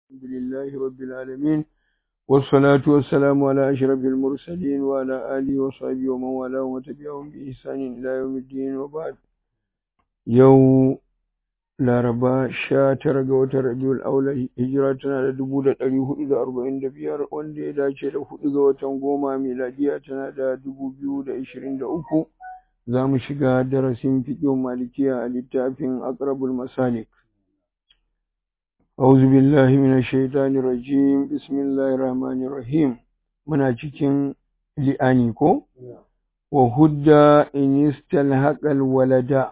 الحمد لله رب العالمين والصلاة والسلام على أشرف المرسلين وعلى آله وصحبه ومن والاه وتبعهم بإحسان إلى يوم الدين وبعد يوم Laraba sha tara ga watan Rabiul Aula hijira tana da dubu da ɗari hudu da arba'in da biyar wanda ya dace da hudu ga watan goma miladiya tana da dubu biyu da ishirin da uku za mu shiga darasin fiƙin malikiya a littafin Aqrabul Masalik. أعوذ بالله من الشيطان الرجيم بسم الله الرحمن الرحيم muna cikin li'ani ko wa hudda in istalhaqal walada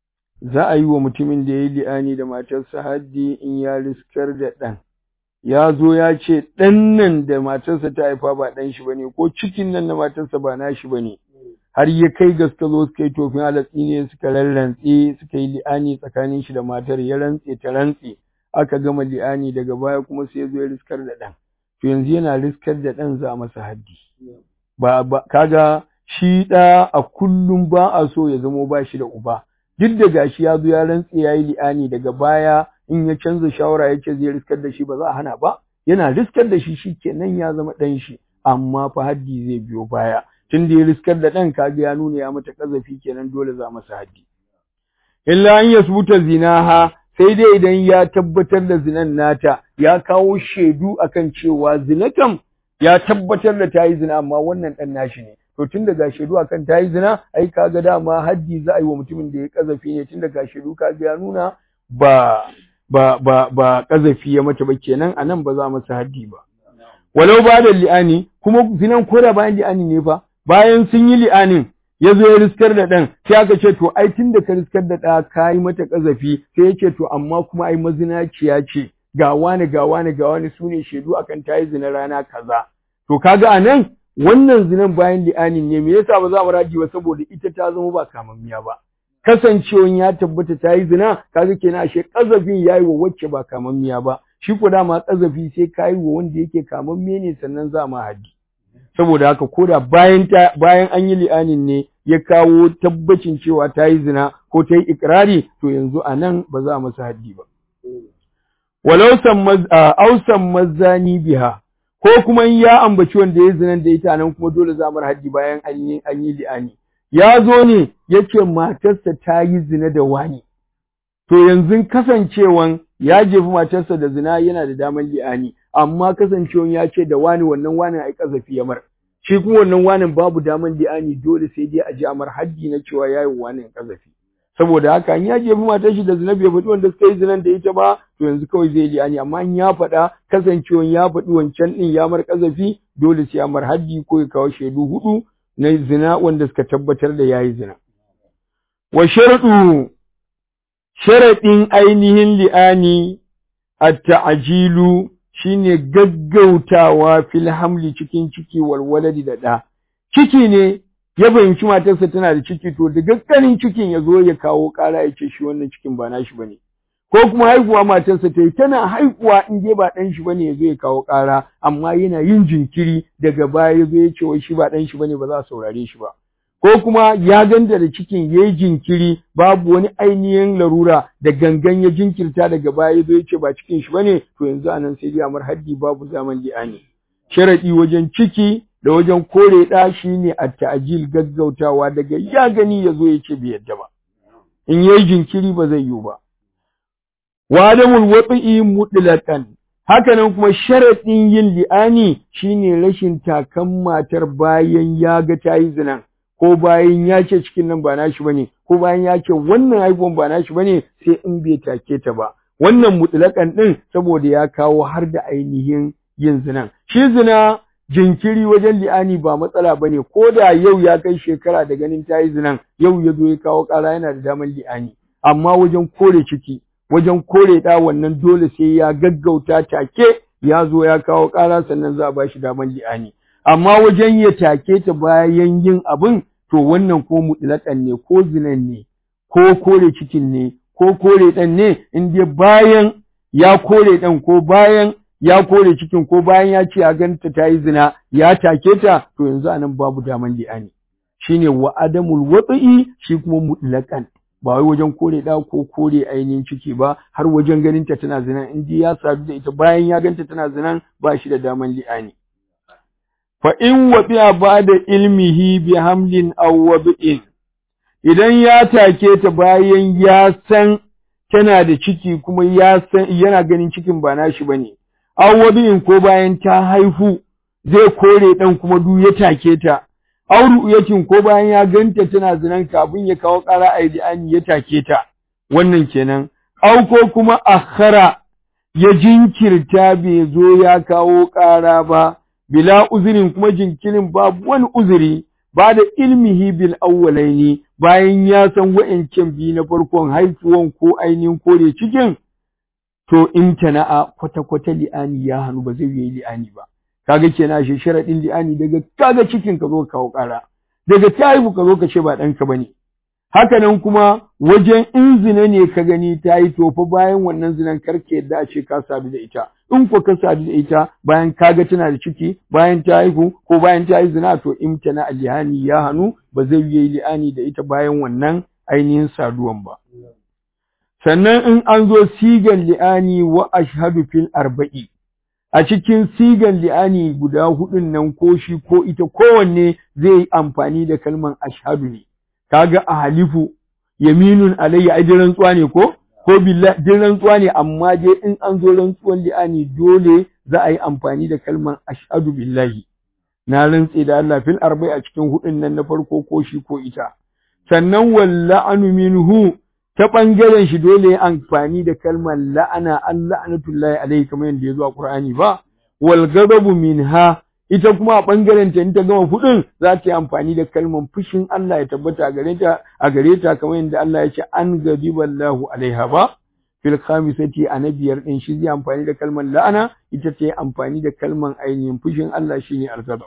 za a yi wa mutumin da ya yi li'ani da matarsa haddi in ya riskar da ɗan ya zo ya ce ɗan nan da matarsa ta haifa ba ɗan shi bane ko cikin nan na matarsa ba na shi bane har ya kai ga suka zo suka yi tofin alatsi ne suka rarrantse suka yi li'ani tsakanin shi da matar ya rantse ta rantse aka gama li'ani daga baya kuma sai ya zo ya riskar da ɗan to yanzu yana riskar da ɗan za a masa haddi ba, ba kaga shi ɗa a kullum ba a so ya zamo ba shi da uba duk da gashi ya zo ya rantse ya yi li'ani daga baya in ya canza shawara ya ce zai riskar da shi ba za a hana ba yana riskar da shi shi kenan ya zama ɗan shi amma fa haddi zai biyo baya tun da ya riskar da ɗan kaga ya nuna ya mata ƙazafi kenan dole za masa haddi illa an yasbuta zinaha sai dai idan ya tabbatar da zinan nata ya kawo shaidu akan cewa zina kam ya tabbatar da ta yi zina amma wannan ɗan nashi ne to tun daga shaidu akan ta yi zina ai kaga dama haddi za a yi wa mutumin da ya kazafi ne tun daga shaidu kaga ya nuna ba ba ba ba kazafi ya mata ba kenan anan ba za masa haddi ba walau ba da li'ani kuma zinan koda bayan li'ani ne fa bayan sun yi li'anin ya zo ya riskar da ɗan sai aka ce to ai tun da ka riskar da ɗa ka yi mata ƙazafi sai ya ce to amma kuma ai mazinaciya ce ga wani ga wani ga wani su ne shaidu akan ta yi zina rana kaza to kaga a nan wannan zinan bayan li'anin ne me yasa ba za mu raji ba saboda ita ta zama ba kamammiya ba kasancewan ya tabbata ta yi zina kaga kenan ashe ƙazafin ya yi wa wacce ba kamammiya ba shi ko dama ƙazafi sai ka yi wa wanda yake kamamme ne sannan za ma haddi saboda haka koda bayan ta bayan an yi li'anin ne ya kawo tabbacin cewa ta yi zina ko ta yi ikirari to yanzu a nan ba za a masa haddi ba walau ausan mazani biha ko kuma ya ambaci wanda ya zinan da ita nan kuma dole za mar haddi bayan an yi an yi li'ani ya zo ne yace matarsa ta yi zina da wani to yanzu kasancewan ya jefi matarsa da zina yana da daman li'ani amma kasancewan ya ce da wani wannan wani ai kazafi ya mar shi kuma wannan wanin babu daman li'ani dole sai dai a ji amar haddi na cewa yayi wanin kazafi saboda haka in ya jefi matar shi da zina bai faɗi wanda suka yi zinan da ita ba to yanzu kawai zai li'ani amma in ya faɗa kasancewan ya faɗi wancan ɗin ya mar kazafi dole sai amar haddi ko ya kawo shaidu hudu na zina wanda suka tabbatar da yayi zina wa sharɗu sharaɗin ainihin li'ani at-ta'jilu shine gaggautawa fil hamli cikin ciki walwaladi da ɗa. Ciki ne ya fahimci matarsa tana da ciki to da gagganin cikin ya zo ya kawo ƙara ya ce shi wannan cikin ba nashi bane. Ko kuma haihuwa matarsa ta yi tana haihuwa in dai ba ɗan shi bane ya zo ya kawo ƙara amma yana yin jinkiri daga baya ya zo ya ce wai shi ba ɗan shi bane ba za a saurare shi ba. ko kuma ya ganta da cikin ya yi jinkiri babu wani ainihin larura da gangan ya jinkirta daga baya ya zo ya ce ba cikin shi bane to yanzu a nan sai dai amar haddi babu zaman li'ani sharaɗi wajen ciki da wajen kore ɗa shi ne a ta'ajil gaggautawa daga ya gani ya zo ya ce bai yadda ba in ya yi jinkiri ba zai yiwu ba wa adamul watsi mutlaqan hakanan kuma sharaɗin yin li'ani shine rashin takan matar bayan ya ga ta yi zinan ko bayan ya ce cikin nan ba nashi bane ko bayan ya ce wannan haihuwan ba nashi bane sai in bai take ta ba wannan mutlakan din saboda ya kawo har da ainihin yin zinan shi zina jinkiri wajen li'ani ba matsala bane ko da yau ya kai shekara da ganin ta yi zinan yau ya zo ya kawo ƙara yana da damar li'ani amma wajen kore ciki wajen kore ɗa wannan dole sai ya gaggauta take ya zo ya kawo ƙara sannan za a ba shi damar li'ani amma wajen ya take ta bayan yin abin to wannan ko mutlaƙan ne ko zinan ne ko kore cikin ne ko kore ɗan ne in dai bayan ya kore ɗan ko bayan ya kore cikin ko bayan ya ce a ganta ta yi zina ya take ta to yanzu anan babu daman li'ani shine wa adamul watsi shi kuma mutlaqan ba wai wajen kore da ko kore ainihin ciki ba har wajen ganin ta tana zinan in ya sadu da ita bayan ya ganta tana zinan ba shi da daman li'ani fa in wabi'a ba'da ilmihi bi hamlin aw wabi'in idan ya take ta bayan ya san tana da ciki kuma ya san yana ganin cikin ba nashi bane aw wabi'in ko bayan ta haifu zai kore dan kuma du ya take ta aw ru'yatin ko bayan ya ganta tana zinan kafin ya kawo ƙara aidiani ya take ta wannan kenan aw ko kuma akhara ya jinkirta bai zo ya kawo ƙara ba bila uzurin kuma jinkirin babu wani uzuri ba da ilmihi bil awwalaini bayan ya san wa'ancan biyu na farkon haifuwan ko ainihin kore cikin to imtana'a kwata-kwata li'ani ya hannu ba zai yi li'ani ba kaga kenan shi sharadin li'ani daga kaga cikin ka zo ka kawo ƙara daga ta haihu ka zo ka ce ba ɗanka bane haka nan kuma wajen in zina ne ka gani ta yi tofa bayan wannan zinan karke yadda a ce ka sadu da ita in ko ka sadu da ita bayan ka ga tana da ciki bayan ta haihu ko bayan ta yi zina to imtana alihani ya hannu ba zai yi li'ani da ita bayan wannan ainihin saduwan ba sannan in an zo sigan li'ani wa ashhadu fil arba'i a cikin sigan li'ani guda hudun nan ko shi ko ita kowanne zai yi amfani da kalman ashhadu ne kaga a halifu yaminun alayya ai din rantsuwa ne ko ko billahi din rantsuwa ne amma dai in an zo rantsuwan li'ani dole za a yi amfani da kalman ashhadu billahi na rantse da Allah fil arba'i a cikin hudun nan na farko ko shi ko ita sannan walla'anu minhu ta ɓangaren shi dole ya amfani da kalmar la'ana an la'anatullahi alaihi kamar yadda ya zo a Qur'ani ba wal ghadabu minha ita kuma a ɓangaren ta in ta gama fudin za ta yi amfani da kalmar fushin Allah ya tabbata a gare ta a gare ta kamar yadda Allah ya ce an ghadiballahu alaiha ba fil khamisati a na biyar din shi zai amfani da kalmar la'ana ita ta yi amfani da kalmar ainihin fushin Allah shine al-ghadab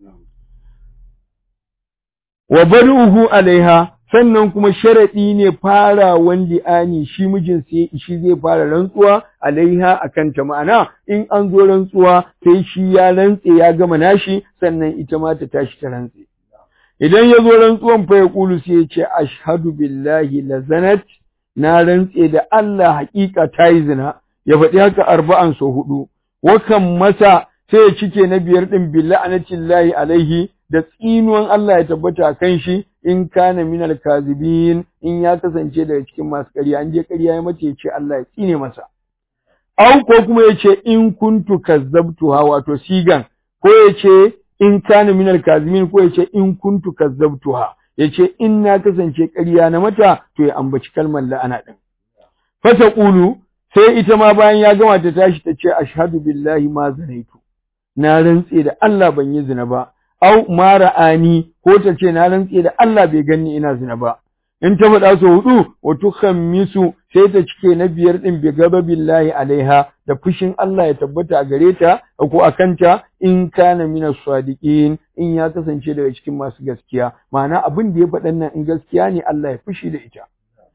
wa baruhu alaiha sannan kuma sharaɗi ne farawan li'ani shi mijin sai shi zai fara rantsuwa alaiha akan ta ma'ana in an zo rantsuwa sai shi ya rantse ya gama nashi sannan ita ma ta tashi ta rantse idan ya zo rantsuwan fa ya kulu sai ya ce ashhadu billahi la zanat na rantse da Allah haƙiƙa ta yi zina ya faɗi haka arba'an so hudu wakan masa sai ya cike na biyar din billahi alaihi da tsinuwan Allah ya tabbata kan shi in kana minal kazibin in ya kasance daga cikin masu ƙarya an je ƙarya ya mace ce Allah ya tsine masa au ko kuma ya ce in kuntu kazzabtuha wato sigan ko ya ce in kana minal kazibin ko ya ce in kuntu kazzabtuha ya ce in na kasance ƙarya na mata to ya ambaci kalmar la'ana din fata qulu sai ita ma bayan ya gama ta tashi ta ce ashhadu billahi ma zanaitu na rantse da Allah ban yi zina ba au ma ra'ani ko ta ce na rantse da Allah bai ganni ina zina ba in ta faɗa so hudu wa tukhammisu sai ta cike na biyar din bi gaba billahi alaiha da fushin Allah ya tabbata a gare ta ko a kanta in kana mina sadiqin in ya kasance daga cikin masu gaskiya ma'ana abin da ya faɗan nan in gaskiya ne Allah ya fushi da ita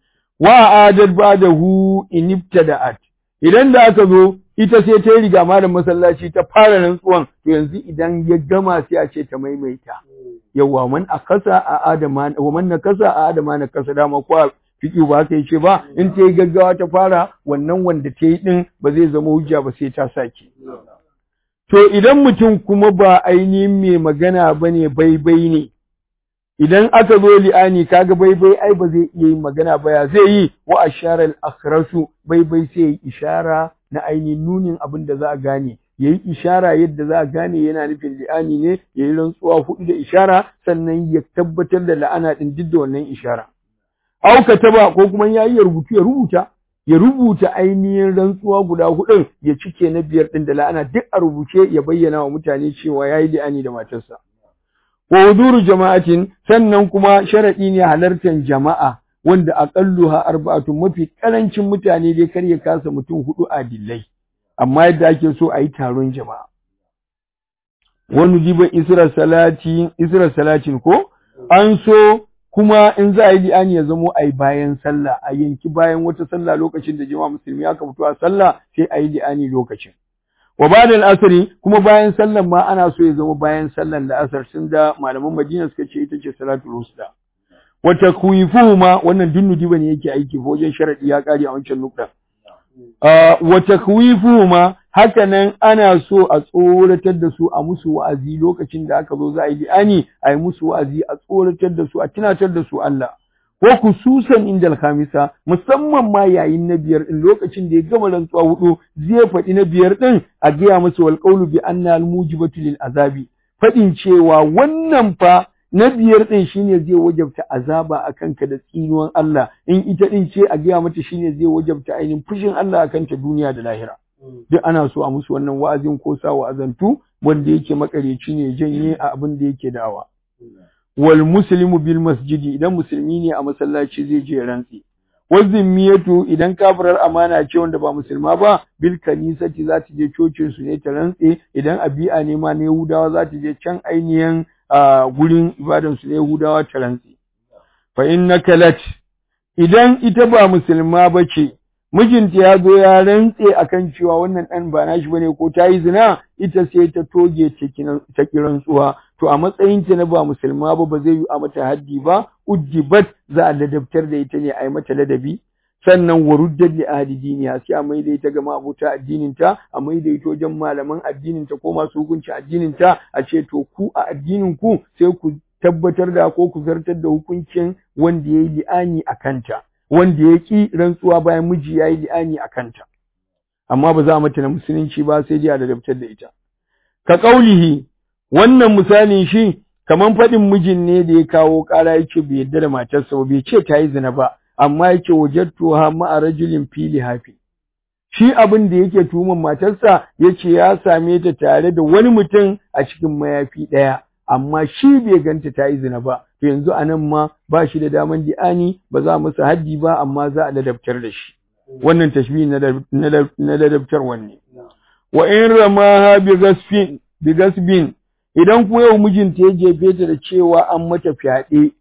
wa adad ba'dahu in ibtada'at idan da aka zo ita sai ta yi riga malam masallaci ta fara rantsuwan to yanzu idan ya gama sai a ce ta maimaita yawa man akasa a adama wa man nakasa a adama na kasa dama ko fiki ba ka ce ba in ta yi gaggawa ta fara wannan wanda ta yi din ba zai zama hujja ba sai ta sake to idan mutum kuma ba ainihin mai magana bane baibai ne idan aka zo li'ani kaga baibai ai ba zai iya yin magana ba ya zai yi wa ashara al-akhrasu baibai sai yi ishara na ainihin nunin abin da za a gane yayi ishara yadda za a gane yana nufin li'ani ne yayi rantsuwa hudu da ishara sannan ya tabbatar da la'ana din duk da wannan ishara au taba ko kuma yayi ya rubutu ya rubuta ya rubuta ainihin rantsuwa guda hudun ya cike na biyar din da la'ana duk a rubuce ya bayyana wa mutane cewa yayi li'ani da matarsa wa huduru jama'atin sannan kuma sharadi ne halartar jama'a wanda aqalluha arba'atun mafi karancin mutane dai kar ya kasa mutum hudu adillai amma yadda ake so a yi taron jama'a wani jiba isra salati isra salatin ko an so kuma in za a yi li'ani ya zamo a yi bayan sallah a yanki bayan wata sallah lokacin da jama'a musulmi aka fito a sallah sai a yi li'ani lokacin wa ba'da al-asri kuma bayan sallan ma ana so ya zama bayan sallan da asar tun da malaman Madina suka ce ita ce salatul wusta wa takwifuhuma wannan dunnu bane yake aiki ko wajen sharadi ya kare a wancan nukta wa takwifuhuma haka nan ana so a tsoratar da su a musu wa'azi lokacin da aka zo za a yi li'ani a yi musu wa'azi a tsoratar da su a tunatar da su Allah ko kususan inda alhamisa musamman ma yayin na biyar din lokacin da ya gama rantsuwa hudu zai faɗi na biyar din a gaya masa wal qawlu bi anna al mujibatu lil azabi faɗin cewa wannan fa na biyar din shine zai wajabta azaba akan ka da tsinuwan Allah in ita din ce a gaya mata shine zai wajabta ainihin fushin Allah akan ta duniya da lahira duk ana so a musu wannan wa'azin ko sa wa'azantu wanda yake makareci ne janye a abin da yake da'awa wal muslimu bil masjidi idan musulmi ne a masallaci zai je rantsi wazimmiyatu idan kafirar amana ce wanda ba musulma ba bil kanisati za ta je cocin su ne ta rantse idan abi'a ne ma na yahudawa za ta je can ainihin gurin ibadan su na yahudawa ta rantse fa innaka lat idan ita ba musulma ba ce mijinta ya zo ya rantse akan cewa wannan ɗan ba nashi bane ko ta yi zina ita sai ta toge ta kiran tsuwa to a matsayin ta na ba musulma ba ba zai yi a mata haddi ba ujibat za a ladabtar da ita ne a yi mata ladabi sannan waruddat li ahli diniya sai a maida ita ga mabuta addinin ta a maida ita wajen malaman addinin ta ko masu hukunci addinin ta a ce to ku a addinin ku sai ku tabbatar da ko ku zartar da hukuncin wanda yayi li'ani a kanta wanda ya ƙi rantsuwa bayan miji ya yi li'ani a kanta, amma ba za a mata na musulunci ba sai dai a ladabtar da ita. Ka ƙaulihi, wannan misalin shi, kamar faɗin mijin ne da ya kawo ƙara ya ce bai yarda da matarsa ba, bai ce ta yi zina ba, amma ya ce wajattu ha ma'a rajulin fili hafi. Shi abin da yake tuhuman matarsa ya ce ya same ta tare da wani mutum a cikin mayafi ɗaya. amma shi bai ganta ta yi zina ba to yanzu a nan ma ba shi da daman di'ani ba za masa haddi ba amma za a ladabtar da shi wannan tashbihi na ladabtar wanne wa in ramaha bi gasfin bi gasbin idan kuma yau mijinta ya jefe ta da cewa an mata fyaɗe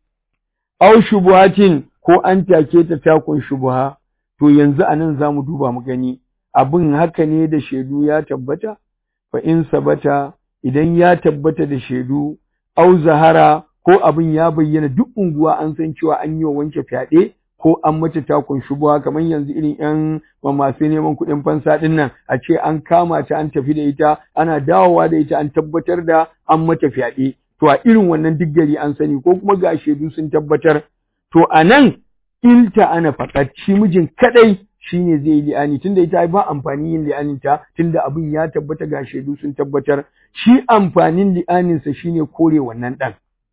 aw shubuhatin ko an take ta takun shubuha to yanzu a nan za mu duba mu gani abin haka ne da shaidu ya tabbata fa in sabata idan ya tabbata da shaidu au zahara ko abin ya bayyana duk unguwa an san cewa an yi wa wanke fyaɗe ko an mata takun shubuwa kamar yanzu irin ƴan masu neman kuɗin fansa ɗin nan a ce an kama ta an tafi da ita ana dawowa da ita an tabbatar da an mata fyaɗe to a irin wannan duk gari an sani ko kuma ga shaidu sun tabbatar to a nan ilta ana faƙat shi mijin kaɗai shine zai yi li'ani tunda ita ba amfani yin li'anin ta tunda abin ya tabbata ga shaidu sun tabbatar shi amfanin li'anin sa shine kore wannan dan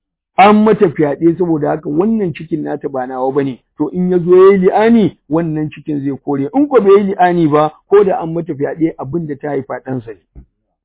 an mata fyaɗe saboda haka wannan cikin nata ba nawa bane to in ya zo yayi li'ani wannan cikin zai kore in ko bai yi li'ani ba ko da an mata fyaɗe abin da ta haifa ɗan sa ne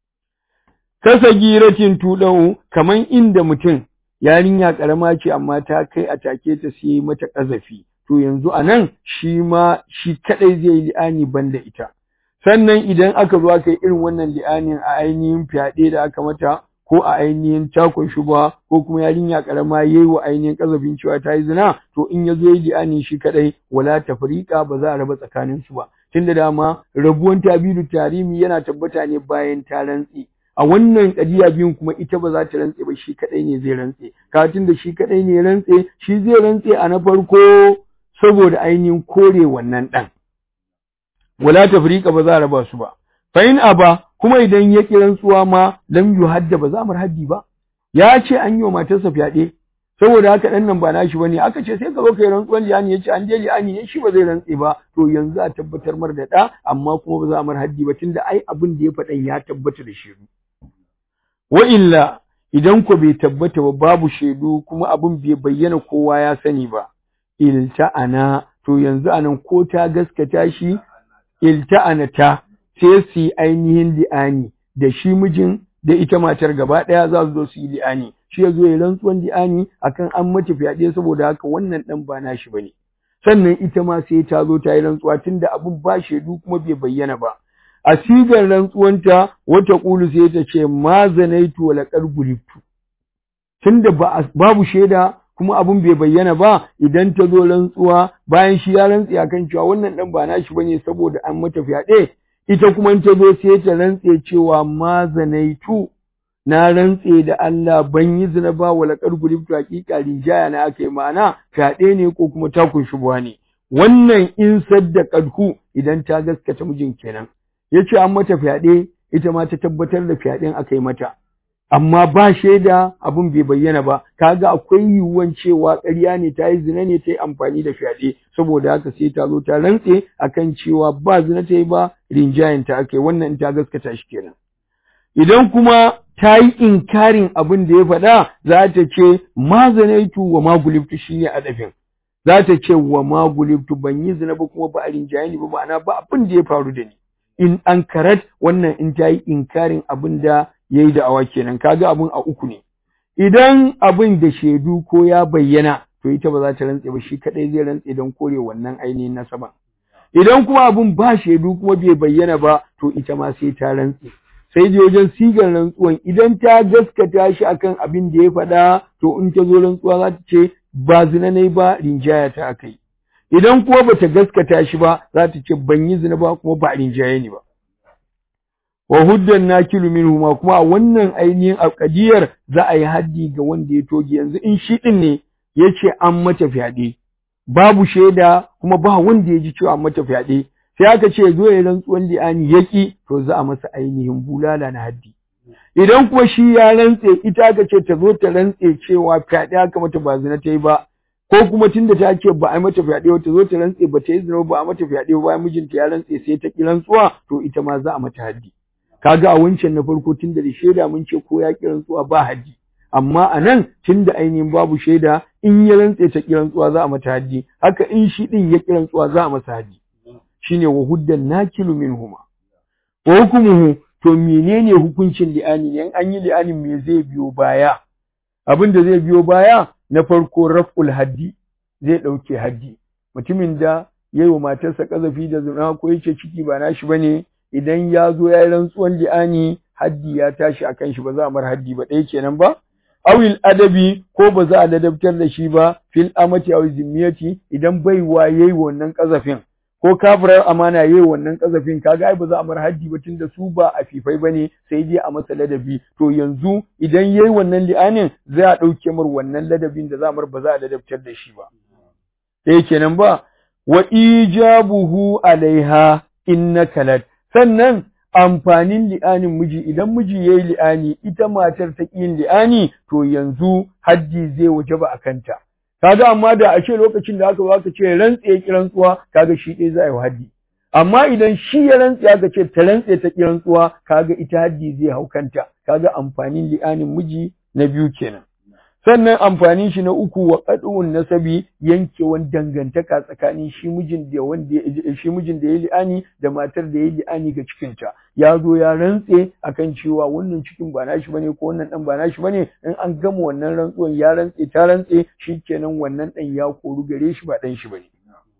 kasa giratin tuɗau kaman inda mutum yarinya ƙarama ce amma ta kai a take ta sai mata ƙazafi to yanzu a nan shi ma shi kaɗai zai yi li'ani ban da ita. Sannan idan aka zo aka yi irin wannan li'anin a ainihin fyaɗe da aka mata ko a ainihin takon shuba ko kuma yarinya ƙarama ya yi wa ainihin ƙazafin cewa ta yi zina to in ya zo yi li'ani shi kaɗai wala tafriqa ba za a raba tsakanin su ba. Tun da dama rabuwan tabidu tarimi yana tabbata ne bayan ta rantse. a wannan ƙadiya biyun kuma ita ba za ta rantse ba shi kaɗai ne zai rantse katin da shi kaɗai ne rantse shi zai rantse a na farko saboda ainihin kore wannan ɗan. Wala tafriqa ba za a raba su ba. Fa in aba kuma idan ya ƙi rantsuwa ma lam yuhadda ba za mu haddi ba. Ya ce an yi wa matarsa fyaɗe saboda haka ɗan nan ba nashi bane aka ce sai ka zo kai rantsuwan liyani ya ce an je liyani ne shi ba zai rantse ba to yanzu a tabbatar mar da ɗa amma kuma ba za a mar haddi ba tunda ai abin da ya faɗan ya tabbata da shiru. Wa illa idan ko bai tabbata ba babu shaidu kuma abin bai bayyana kowa ya sani ba. ilta'ana to yanzu anan ko ta gaskata shi ilta'ana ta sai su yi ainihin li'ani da shi mijin da ita matar gaba ɗaya za su zo su yi li'ani shi ya zo ya rantsuwan li'ani akan an mace fyaɗe saboda haka wannan ɗan ba nashi ba ne sannan ita ma sai ta zo ta yi rantsuwa tunda abin ba shaidu kuma bai bayyana ba a sigar rantsuwanta wata ƙulu sai ta ce ma zanaitu wa laƙar guliftu tunda babu shaida kuma abun bai bayyana ba idan ta zo rantsuwa bayan shi ya rantsi akan cewa wannan dan ba nashi bane saboda an mata fyaɗe ita kuma ta zo sai ta rantse cewa ma zanaitu na rantse da Allah ban yi zina ba wala qargulibtu haqiqa rinjaya na aka yi ma'ana fyaɗe ne ko kuma takun shubuwa ne wannan in saddaqathu idan ta gaskata mijin kenan yace an mata fyaɗe ita ma ta tabbatar da fyaɗen aka yi mata amma ba shaida abun bai bayyana ba kaga akwai yiwuwan cewa ƙarya ne ta yi zina ne ta yi amfani da fyaɗe saboda haka sai ta zo ta rantse akan cewa ba zina ta yi ba rinjayen ta aka yi wannan ta gaskata shi kenan idan kuma ta yi inkarin abin da ya faɗa za ta ce ma zanaitu wa ma gulibtu shine adafin za ta ce wa ma gulibtu ban yi zina ba kuma ba a rinjaye ni ba ma'ana ba abin da ya faru da ni in an karat wannan in ta yi inkarin abin da ya yi da'awa kenan kaga abin a uku ne idan abin da shaidu ko ya bayyana to ita ba za ta rantse ba shi kadai zai rantse don kore wannan ainihin nasaba idan kuma abin ba shaidu kuma bai bayyana ba to ita ma sai ta rantse sai je wajen sigar rantsuwan idan ta gaskata shi akan abin da ya faɗa to in ta zo rantsuwa za ta ce ba zina ne ba rinjaya ta akai idan kuma bata gaskata shi ba za ta ce ban yi zina ba kuma ba rinjaye ni ba wa huddan nakilu minhu ma kuma a wannan ainihin alƙadiyar za a yi haddi ga wanda ya toge yanzu in shi din ne yace an mata fyaɗe babu shaida kuma ba wanda ya ji cewa an mata fyaɗe sai aka ce zo ya rantsuwan li'ani yaki to za a masa ainihin bulala na haddi idan kuma shi ya rantse ita aka ce ta zo ta rantse cewa fyaɗe aka mata ba zina ta yi ba ko kuma tunda ta ce ba a yi mata fyaɗe ba ta zo ta rantse ba ta yi zina ba a mata fyaɗe ba bayan mijinta ya rantse sai ta ki rantsuwa to ita ma za a mata haddi kaga a wancan na farko tunda da shaida mun ce ko ya ki rantsuwa ba haddi amma a nan tunda ainihin babu shaida in ya rantse ta ki rantsuwa za a mata haddi haka in shi din ya ki rantsuwa za a masa haddi shine wa huddan nakilu minhuma wa hukumuhu to menene hukuncin li'ani ne an yi li'anin me zai biyo baya abin da zai biyo baya na farko raf'ul haddi zai dauke haddi mutumin da yayi wa matarsa kazafi da zina ko yace ciki ba nashi bane idan ya zo ya yi rantsuwan li'ani haddi ya tashi akan shi ba za a mar haddi ba ɗaya kenan ba awil adabi ko ba za a ladabtar da shi ba fil amati aw zimmiyati idan baiwa yayi wannan kazafin ko kafirar amana yayi wannan kazafin kaga ai ba za a mar haddi ba tunda su ba a fifai bane sai dai a masa ladabi to yanzu idan yayi wannan li'anin za a dauke mar wannan ladabin da za a mar ba za a ladabtar da shi ba sai kenan ba wa ijabuhu alaiha innaka lad sannan amfanin li'anin miji idan miji yayi li'ani ita matar ta yin li'ani to yanzu haddi zai wajaba a kanta kaga amma da a ce lokacin da aka baka ce rantse kirantsuwa kaga shi dai za a yi haddi amma idan shi ya rantse aka ce ta rantse ta kirantsuwa kaga ita haddi zai hau kanta kaga amfanin li'anin miji na biyu kenan sannan amfanin shi na uku wa qad'un nasabi yankewan dangantaka tsakanin shi mijin da wanda shi mijin da ya li'ani da matar da ya li'ani ga cikin ta ya zo ya rantse akan cewa wannan cikin ba nashi bane ko wannan dan ba nashi bane in an gama wannan rantsuwan ya rantse ta rantse shikenan wannan dan ya koru gare shi ba dan shi bane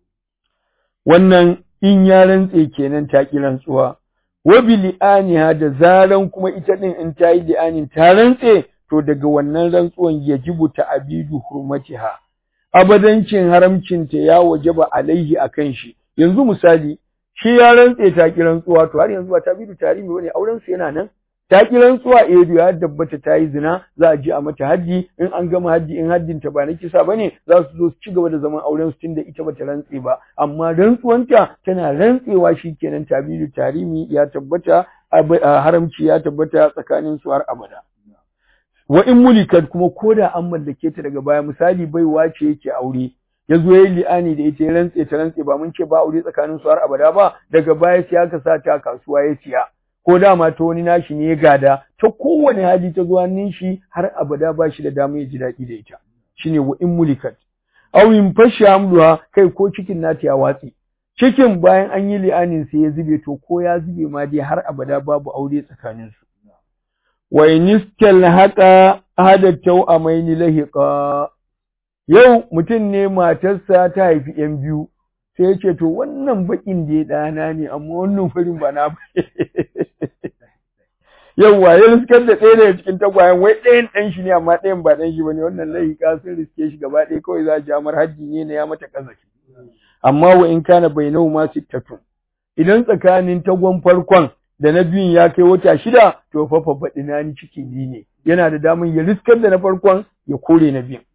wannan in ya rantse kenan ta ki rantsuwa wa bi li'aniha da zaran kuma ita din in ta yi li'anin ta rantse to daga wannan rantsuwan yajibu ta'abidu hurmatiha abadancin haramcinta ya wajaba alaihi akan shi yanzu misali shi ya rantse ta ki rantsuwa to har yanzu ba ta bidu tarihi bane auren su yana nan ta ki rantsuwa eh ya tabbata ta yi zina za a ji a mata haddi in an gama haddi in haddin ta ba na kisa bane za su zo su ci gaba da zaman auren su tunda ita bata rantse ba amma rantsuwanta tana rantsewa shikenan ta bidu tarihi ya tabbata haramci ya tabbata tsakanin su har abada wa in mulikat kuma koda an mallake ta daga baya misali baiwa ce yake aure ya zo ya yi li'ani da ita ya rantse ta rantse ba mun ce ba aure tsakanin su har abada ba daga baya sai aka sa ta kasuwa ya siya ko dama ta wani nashi ne ya gada ta kowane hali ta zuwa hannun shi har abada ba shi da dama ya ji daɗi da ita shine wa in mulikat aw in fashi amluha kai ko cikin nata ya watsi cikin bayan an yi li'anin sai ya zube to ko ya zube ma dai har abada babu aure tsakanin su wa in istalhaqa hada tawamaini lahiqa yau mutum ne matarsa ta haifi ‘yan biyu, sai ya ce, To, wannan baƙin da ya ɗana ne, amma wannan farin ba na ba. Yauwa, ya riskar da ɗaya daga cikin tagwayen, wai ɗayan ɗan shi ne, amma ɗayan ba ɗan shi ba ne, wannan lahiƙa sun riske shi gaba ɗaya kawai za a ja mar hajji ne na ya mata ƙazafi. Amma wa in kana bai nau ma sittatun. Idan tsakanin tagon farkon da na biyun ya kai wata shida to fa fa baɗina ni ciki biyu ne yana da damun ya riskar da na farkon ya kore na biyun